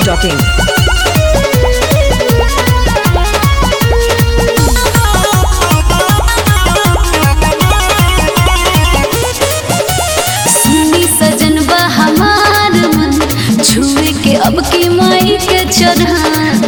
masti.in. सुनी सजन बा हमार मन छुए के अब की माई के चढ़ान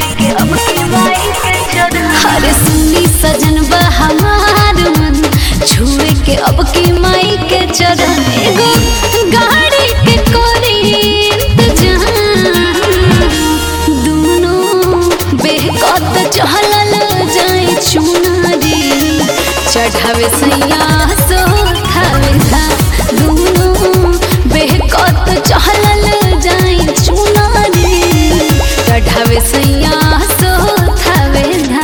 अरे सुनी सजन बा हमार मन छुए के अब की माई के चढ़ान एगो गाड़ी के कोरी इंतजाम दोनों बेहकत चहलल जाए चुनारी चढ़ावे सैया सो थावे धा दोनों बेहकत चहलल जाए चुनारी चढ़ावे सैया सो थावे धा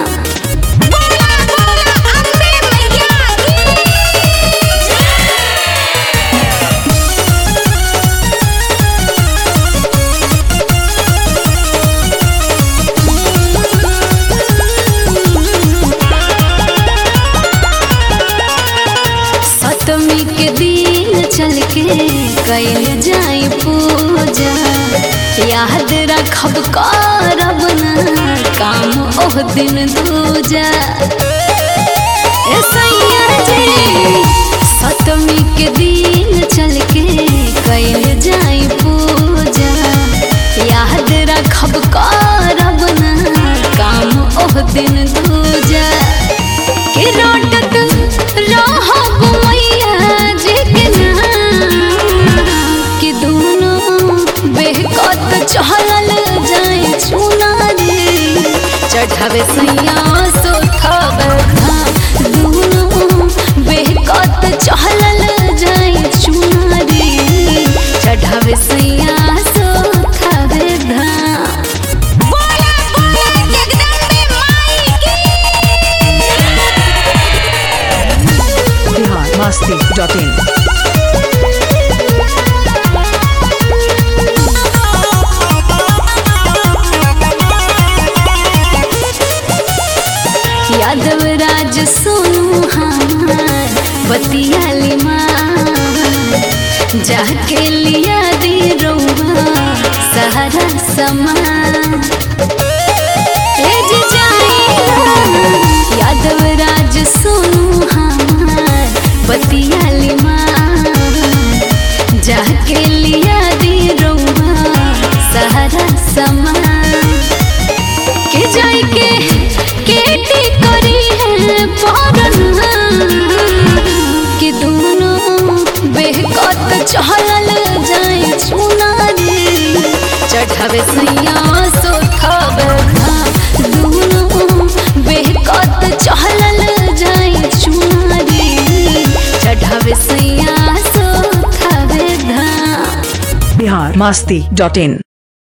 सतमी के दिन चल के कैल जाई पूजा याद रखब करब न काम ओह दिन दूजा ए सैया जी सतमी के दिन चल के कैल जाई पूजा याद रखब करब न काम ओह दिन दूजा के रोटत रहब मैया जी के नाम कि दोनों बेहकत चहलल जाए चुनारी चढ़ावे सैया सोथब धाम दोनों बेहकत चहलल जाए चुनारी चढ़ावे सैया सोथब धाम Bihar masti.in. यादव राज सोनू हमार बतियाली माँ जाके लिया दी रउआ सहारा समान ए जी जाइला यादव राज सोनू हमार बतियाली माँ जाके लिया दी रउआ सहारा समान के जाई के केटी करी है पौरना कि दोनों बेहकत चहलल जाए चुनारी चढ़ावे सैया सोथब धाम दोनों बेहकत चहलल जाए चुनारी चढ़ावे सैया सोथब धाम Bihar masti.in.